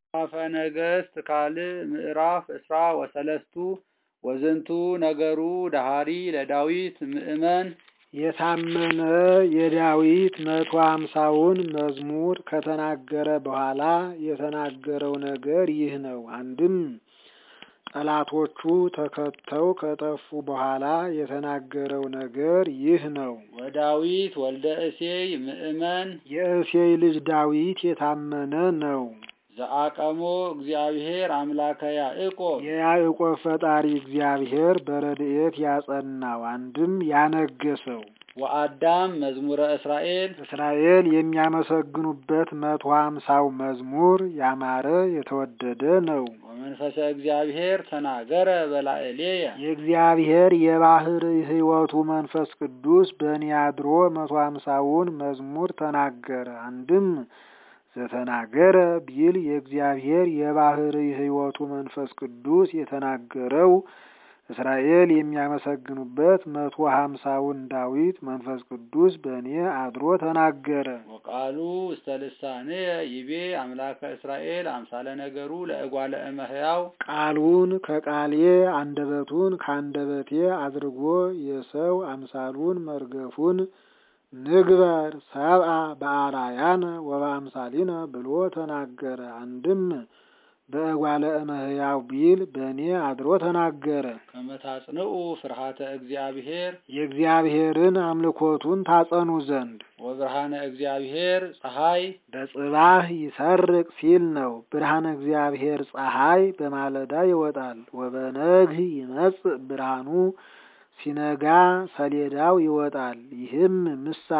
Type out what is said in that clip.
መጽሐፈ ነገሥት ካልዕ ምዕራፍ እስራ ወሰለስቱ ወዝንቱ ነገሩ ዳሃሪ ለዳዊት ምእመን የታመነ የዳዊት መቶ አምሳውን መዝሙር ከተናገረ በኋላ የተናገረው ነገር ይህ ነው። አንድም ጠላቶቹ ተከተው ከጠፉ በኋላ የተናገረው ነገር ይህ ነው። ወዳዊት ወልደ እሴይ ምእመን የእሴይ ልጅ ዳዊት የታመነ ነው። ዘአቀሞ እግዚአብሔር አምላከ ያዕቆብ የያዕቆብ ፈጣሪ እግዚአብሔር በረድኤት ያጸናው አንድም ያነገሰው ወአዳም መዝሙረ እስራኤል እስራኤል የሚያመሰግኑበት መቶ ሀምሳው መዝሙር ያማረ የተወደደ ነው። ወመንፈሰ እግዚአብሔር ተናገረ በላዕሌየ የእግዚአብሔር የባህር ሕይወቱ መንፈስ ቅዱስ በእኔ አድሮ መቶ ሀምሳውን መዝሙር ተናገረ። አንድም ዘተናገረ ቢል የእግዚአብሔር የባህር ሕይወቱ መንፈስ ቅዱስ የተናገረው እስራኤል የሚያመሰግኑበት መቶ ሀምሳውን ዳዊት መንፈስ ቅዱስ በእኔ አድሮ ተናገረ። ወቃሉ ውስተ ልሳንየ ይቤ አምላከ እስራኤል አምሳለ ነገሩ ለእጓለ እመሕያው ቃሉን ከቃሌ አንደበቱን ከአንደበቴ አድርጎ የሰው አምሳሉን መርገፉን ንግበር ሰብአ በአርአያነ ወበአምሳሊነ ብሎ ተናገረ። አንድም በእጓለ እመሕያው ቢል በእኔ አድሮ ተናገረ። ከመታጽንኡ ፍርሃተ እግዚአብሔር የእግዚአብሔርን አምልኮቱን ታጸኑ ዘንድ ወብርሃነ እግዚአብሔር ፀሐይ በጽባህ ይሰርቅ ሲል ነው። ብርሃነ እግዚአብሔር ፀሐይ በማለዳ ይወጣል። ወበነግህ ይመጽእ ብርሃኑ ሲነጋ ሰሌዳው ይወጣል። ይህም ምሳ